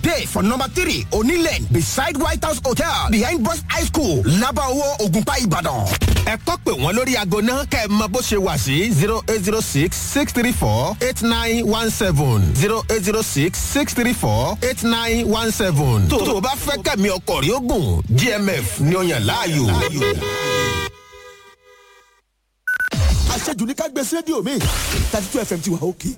Day for number three, Onilen, beside White House Hotel, behind Bros High School, Labawo, Ogunpa, Ibadan. Ẹ kọ́ pé wọ́n lórí aago náà kẹ́ ẹ mọ bó ṣe wà sí zero eight zero six six three four eight nine one seven zero eight zero six six three four eight nine one seven. Tó o bá fẹ́ kẹ́mi ọkọ̀ rí ogun, GMF ni ó yàn láàyò. àṣejù ní ká gbé sí rédíò mi thirty two fm ti wà òkè.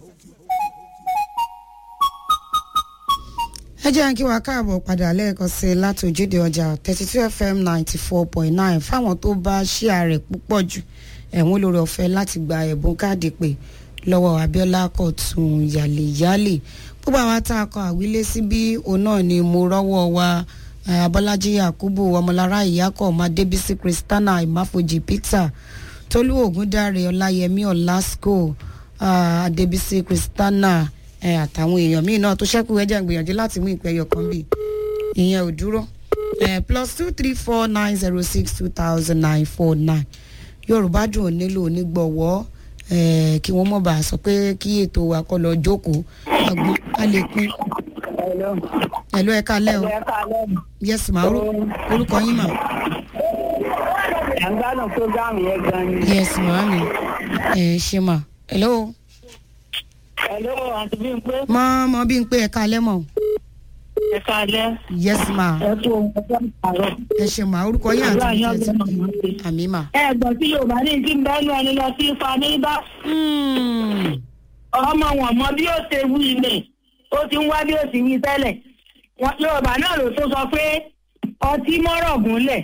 ẹ jẹ́ kí wàá káàbọ̀ padà lẹ́ẹ̀kan sí i láti ojúde ọjà thirty two fm ninety four point nine fáwọn tó bá ṣíà rẹ̀ púpọ̀ jù ẹ̀wọ̀n lórí ọ̀fẹ́ láti gba ẹ̀bùn káàdì pé lọ́wọ́ abiola kọ̀tún yàlẹ̀yàlẹ̀ gbogbo àwọn tá a kọ àwílé sí bí òun náà ni mo rọ́wọ́ wa eh, abọ́lájí yakubu ọmọlára ìyákọ̀ ọmọdébísí kristana ìmáfojì peter tolú ògúndáre ọláyẹmí ọlásùkò ah, adébísí kristana eh, àtàwọn èèyàn míì náà tó ṣẹ́kù ẹ̀jẹ̀ ń gbìyànjú láti mú ìpẹ́ yọkan bì ìyẹn ò dúró Eh, plus two three four nine zero six two thousand nine four nine yorùbá dùn ò nílò onígbọ̀wọ́ eh, kí wọ́n mọ̀ bá a sọ pé kí ètò wa kọ́ lọ jókòó àgbọn a lè pín ẹ̀lú ẹ̀ka lẹ́ o yes ma orú- orúkọ yín ma ẹ̀ ń gbádùn program yẹn gan ni. yes ma mi ẹ ṣe ma hello hello àǹtí bí n pé mọ mọ bí n pé ẹ̀ka lẹ́ mọ̀ ẹ káalẹ́ yes ma ẹ kú ohun ọjọ́ àárọ̀. ẹ ṣe ma orúkọ yín àti Àdúrà yín ìjẹ́ ọgbọ́n ti màmá ṣe. àmì ma. ẹ gbọ́ tí yorùbá ní kí n bẹ́ẹ̀ ní ẹni lọ sí ifá ní bá Hmm. ọmọ wọn mọ bí ó ṣe wí ilé ó ti ń wá bí ó ti wí tẹ́lẹ̀ Wọn- yorùbá náà ló tó sọ pé ọtí mọ́rọ̀ gúnlẹ̀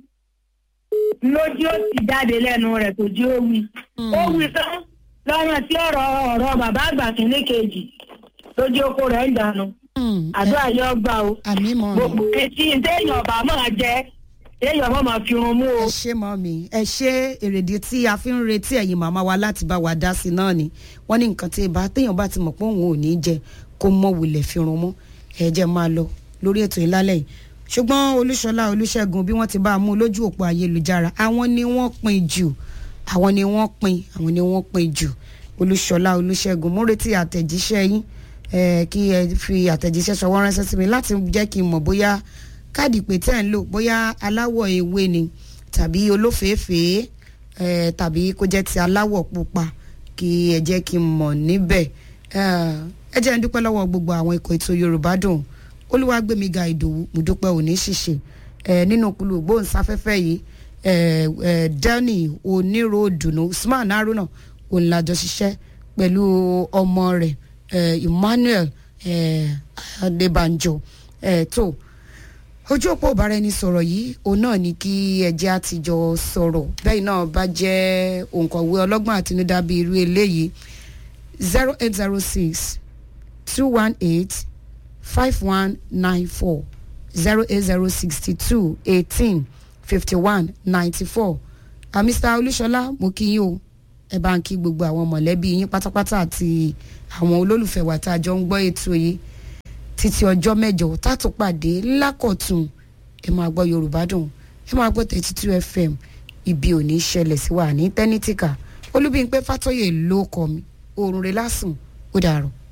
lójú ó ti jáde lẹ́nu rẹ̀ tó jí ó wí ó wí tán lọ́nà tí ọ̀rọ̀ ọ̀rọ̀ bàbá àgbà kìíní kejì lójú oko rẹ̀ ń dànù Hmm. àdúrà yóò gbà o àmì mọ mi. gbogbo etí téèyàn ọba máa jẹ téèyàn ọba máa fi run mú o. ẹ ṣe mọ mi ẹ ṣe èrèdí tí a fi ń retí ẹ̀yin màmá wa láti bá wa dá sí náà ni wọ́n ní nǹkan tí ì bá téèyàn bá ti mọ̀ pé òun ò ní jẹ kó mọ̀ wulẹ̀ fi run mú ẹ jẹ́ máa lọ lórí ètò ìlálẹ̀ yìí ṣùgbọ́n olúṣọlá olúṣẹ́gun bí wọ́n ti bá a mú lójú òpó ayélujára àwọn ni wọ́n pin jù àwọn ni wọ́n pin àwọn ni wọ́n pin jù olúṣọlá olúṣẹ́gun mo retí àtẹ̀jíṣẹ́ yín eh, kí ẹ fi àtẹ̀jíṣẹ́ ṣọwọ́ ránṣẹ́ sí mi láti jẹ́ kí n mọ̀ bóyá káàdì pé tẹ́ ń lò bóyá aláwọ̀ ewé ni tàbí olófèéfèé eh, tàbí kó jẹ́ ti aláwọ̀ pupa kí ẹ jẹ́ kí n mọ̀ níbẹ̀ Eh, ẹ jẹ́ ń dúpẹ́ lọ́wọ́ gbogbo àwọn ikọ̀ ètò yorùbá dùn olúwàgbẹ̀míga ìdòwú mo dúpẹ́ òní ṣìṣe eh, nínú kulu gbóhùnsáfẹ́fẹ́ yìí eh, eh, delny oníròdùnú usman haruna òǹlàjọ ṣiṣẹ́ pẹ̀lú ọmọ rẹ̀ eh, emmanuel eh, adébànjọ eh, tó ojú òpó ìbára ẹni sọ̀rọ̀ yìí òun náà ni kí ẹjẹ́ àtijọ́ sọ̀rọ̀ bẹ́ẹ̀ náà bá jẹ́ òǹkọ̀wé ọlọ́gbọ́n àtinúdá bíi irú eléyìí zero eight zero six two one eight five one nine four zero eight zero sixty two eighteen fifty one ninety four mr olúṣọlá mo kí yín o ẹ bá ń kí gbogbo àwọn mọ̀lẹ́bí yín pátápátá àti àwọn olólùfẹ́ wa tá a jọ ń gbọ́ ètò yìí títí ọjọ́ mẹ́jọ tátù pàdé lákọ̀tún ẹ máa gbọ́ yorùbá dùn ẹ máa gbọ́ thirty two fm ibi ò ní ṣẹlẹ̀ sí wa ní tẹ́nítìkà olúbíńpẹ́ fàtọ́yè ló kọ́ mi oorun rẹ̀ lásùn ó dàrọ̀.